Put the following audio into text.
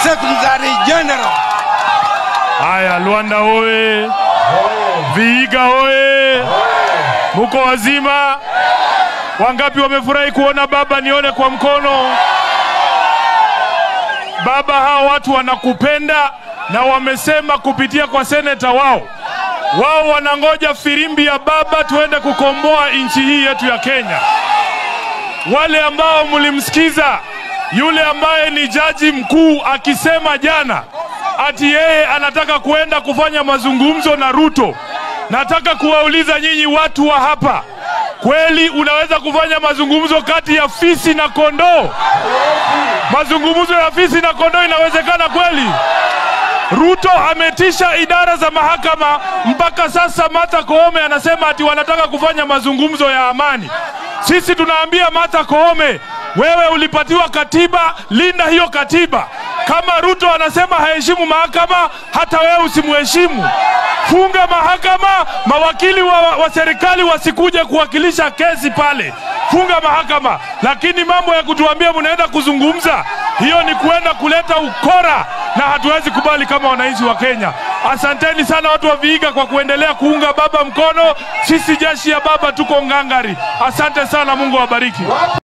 Secretary General. Haya, Luanda oye! Vihiga oye! Muko wazima? Wangapi wamefurahi kuona baba? Nione kwa mkono. Baba, hao watu wanakupenda na wamesema kupitia kwa seneta wao, wao wanangoja firimbi ya baba tuende kukomboa nchi hii yetu ya Kenya. Wale ambao mlimsikiza yule ambaye ni jaji mkuu akisema jana ati yeye anataka kuenda kufanya mazungumzo na Ruto. Nataka kuwauliza nyinyi watu wa hapa, kweli unaweza kufanya mazungumzo kati ya fisi na kondoo? Mazungumzo ya fisi na kondoo inawezekana kweli? Ruto ametisha idara za mahakama mpaka sasa. Martha Koome anasema ati wanataka kufanya mazungumzo ya amani. Sisi tunaambia Martha Koome, wewe ulipatiwa katiba, linda hiyo katiba. Kama Ruto anasema haheshimu mahakama, hata wewe usimheshimu. Funga mahakama, mawakili wa, wa serikali wasikuje kuwakilisha kesi pale. Funga mahakama, lakini mambo ya kutuambia mnaenda kuzungumza, hiyo ni kuenda kuleta ukora na hatuwezi kubali kama wananchi wa Kenya. Asanteni sana watu wa Vihiga kwa kuendelea kuunga baba mkono. Sisi jeshi ya baba tuko ngangari. Asante sana, Mungu awabariki.